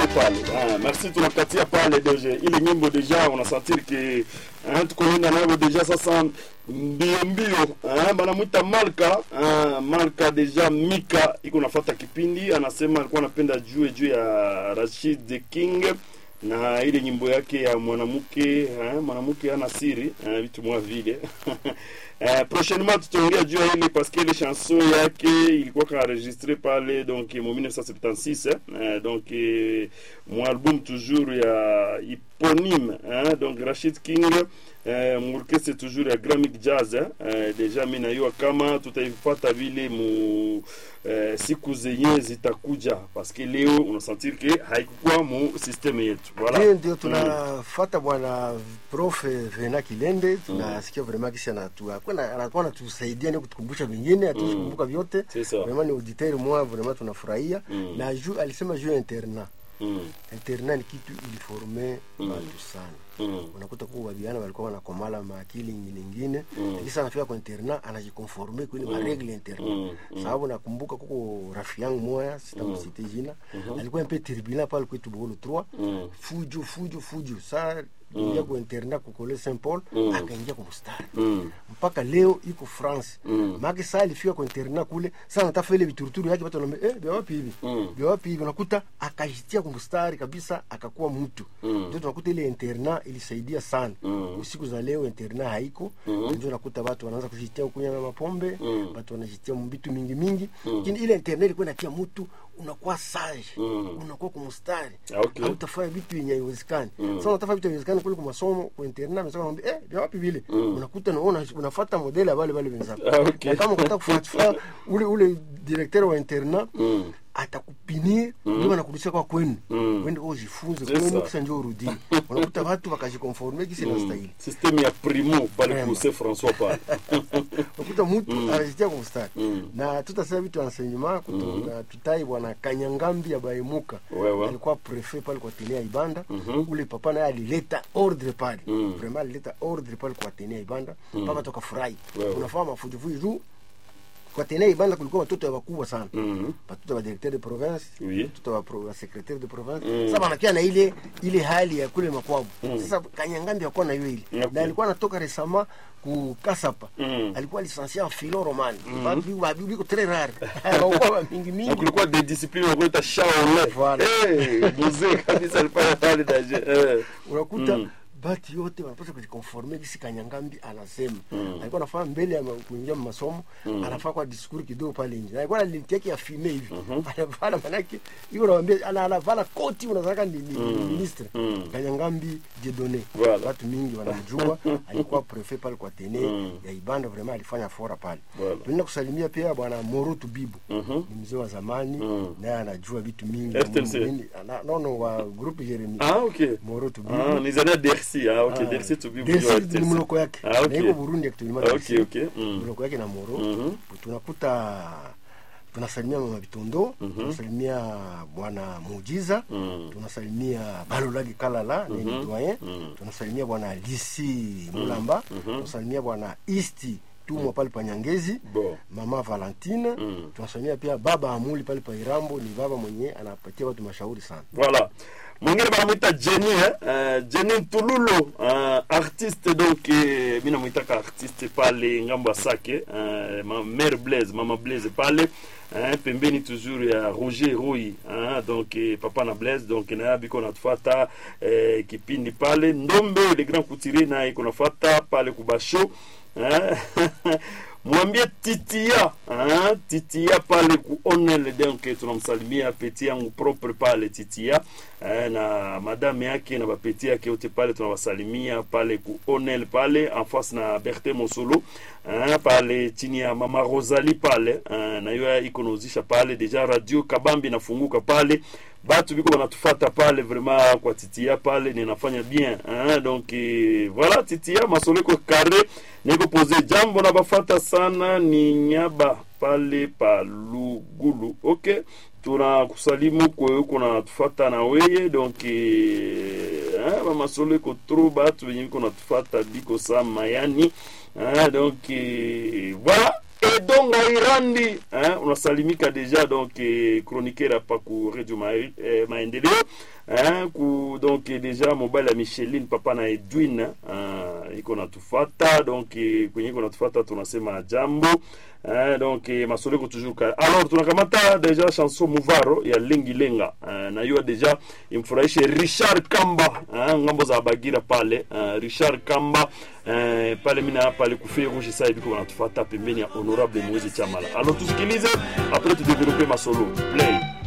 pale. Ah, merci tunakatia pale deja. Ile nyimbo deja unasentir que hein, tuko nenda nayo deja sasa mbio mbio. Ah, banamwita Malka. Ah, Malka deja Mika iko nafuata kipindi anasema alikuwa anapenda juu juu ya Rashid the King na ile nyimbo yake ya mwanamke eh, mwanamke ana siri eh, vitu mwa vile eh, prochainement tutaongea juu ya ile parce que ile chanson yake ilikuwa kaenregistré pale donc mu 1976 eh, donc eh, mu album toujours ya eponyme eh, donc Rashid King eh, murkese toujours ya Gramic Jazz eh, eh, deja mimi najua kama tutaipata vile mu eh, siku zenye zitakuja parce que leo unasentir que haikukuwa mu systeme yetu voilà Hiyo ndio tunafata bwana prof Vena Kilende, tunasikia vraiment kisi anatu akwenda anakuwa anatusaidia ndio kutukumbusha vingine, hatuwezi kukumbuka vyote. C'est ça. Vraiment ni auditeur moi, vraiment tunafurahia Mm. na juu alisema juu ya internat. mm, Internat ni kitu iliforme Mm. watu sana mm, unakuta kuwa vijana walikuwa wanakomala maakili ingine ingine Mm. lakini sana anafika kwa interna anajikonforme kwenye Mm. maregle interna Mm. Mm. sababu nakumbuka kuko rafi yangu moya sitamsite jina alikuwa mpe turbulent pale kwetu bolo 3 mm, fujo fujo fujo saa ingia kwa interna kukole Saint Paul Mm. akaingia kwa mstari mm, mpaka leo iko France Mm. make saa alifika kwa interna kule saa natafa ile vituruturu yake watu wanaambia eh vya wapi hivi Mm. vya wapi hivi unakuta akajitia kwa mstari kabisa akakuwa mtu Mm. ndio tunakuta ile interna ilisaidia sana Mm. siku za leo interna haiko Mm. ndio unakuta watu wanaanza kujitia kunywa na mapombe Mm. watu wanajitia vitu mingi mingi lakini ile interna ilikuwa inatia mtu unakuwa sage Mm. unakuwa kwa mstari Ah, okay. hautafanya vitu yenye haiwezekani Mm. sasa unatafanya vitu haiwezekani kule kwa masomo kwa internet msaka naambia eh vya wapi vile unakuta na una, unafuata modeli ya wale wale wenzako Ah, okay. na kama ukitaka kufuatilia ule ule directeur wa internet Mm. atakupinir ndio anakurudisha kwa kwenu Mm. wende ujifunze C'est kwenu ça. kisha ndio urudi unakuta watu wakajikonforme kisi na stahili systeme ya primo pale Vraiment. kuse François pale unakuta mtu anajitia kwa mstari Mm. na tutasema vitu enseignement kutoka tutai bwana Kanyangambi ya Baimuka Wewe. alikuwa prefet pale kwa Tenea Ibanda Mhm. ule papa naye alileta ordre pale Mm. vraiment alileta ordre pale kwa Tenea Ibanda mpaka tukafurahi Wewe. unafaa mafujifuji juu kwa Tenea Ibanda kulikuwa watoto ya wakubwa sana Mhm. watoto wa directeur de province Oui. watoto wa, pro, wa secretaire de province Mm. sasa wanakia na ile ile hali ya kule makwabu sasa Kanyangambi hakuwa na hiyo ile Okay. na alikuwa anatoka resama ku Kasapa Mm. alikuwa licencié en philo romane babi babi biko très rare hawakuwa mingi na mingi kulikuwa de discipline wakuita shaole Voilà. Eh, mzee kabisa alifanya pale daje eh. unakuta Mm. bati yote wanapaswa kujikonforme kisi Kanyangambi anasema alikuwa anafaa mbele ya ma- kuingia masomo anafaa kwa diskuri kidogo pale nje na alikuwa na linti yake ya fime hivi anavala manake iko naambia ana anavala koti unataka ni, ni ni ministre Mm. Kanyangambi Jedone Voilà. watu mingi wanamjua alikuwa prefet pale kwa Tene Mm. ya Ibanda vraiment alifanya fora pale Voilà. tunaenda kusalimia pia bwana Morotu Bibu Mhm. ni mzee wa zamani Mm. naye anajua vitu mingi FTLC. Mingi- ana- no no wa groupe Jeremy Ah, okay. Morotu Ah, Bibu ni zana Dersi. Ah, okay. Dersi to be Desi ni mloko yake Ah, okay. na iko Burundi actuellement Ah, Desi. okay, okay. Mm. mloko yake na Moro Mhm. tunakuta tunasalimia mama Bitondo tunasalimia bwana Mujiza Mm. tunasalimia Balolagi Kalala ni Mhm. doyen Mm. tunasalimia bwana Lisi Mulamba tunasalimia bwana Isti Tumwa pale pa Nyangezi Bon. mama Valentine Mm. tunasalimia pia baba Amuli pale pa Irambo ni baba mwenye anapatia watu mashauri sana Voilà. Mwingine banamwita Jenny eh? Uh, Jenny Ntululo uh, artiste donc eh, mi namwitaka artiste pale ngambo ya Sake uh, ma mère Blaise mama Blaise pale uh, pembeni toujours ya Roger Roy uh, donc eh, papa na Blaise donc na biko natufuata eh, kipindi pale Ndombe le grand couturier na iko nafuata pale kubasho eh? mwambie titia ah, titia pale ku onel donc tunamsalimia peti yangu propre pale titia eh, na madame yake na bapeti yake yote pale tunawasalimia pale ku onel pale en face na berte mosolo eh, pale chini ya mama rosalie pale eh, na hiyo iko nauzisha pale deja radio kabambi nafunguka pale batu biko banatufata pale vraiment kwa titia pale ninafanya bien hein? donc eh, voilà titia masoleko kare niko pose jambo na bafata sana ni nyaba pale pa lugulu okay tunakusalimu kwewe kuna tufata na weye donc eh, bamasoleko tro batu benye biko natufata biko sa mayani hein? donc eh, voilà edonga irandi hein, unasalimika deja donc eh, chroniqueur hapa ku radio ma, eh, maendeleo hein, ku donc eh, deja mobile ya micheline papa na edwin uh, iko natufata donc eh, kwenye iko natufata tunasema jambo hein, donc eh, masoleko toujours ka alors tunakamata deja chanson muvaro ya lengi lenga uh, na hiyo deja imfurahishe richard kamba hein, ngambo za bagira pale uh, richard kamba uh, pale mina pale kufei rouge sasa hivi kwa natufata pembeni ya honorable Moise Chamala alors tusikilize après tu développer masolo play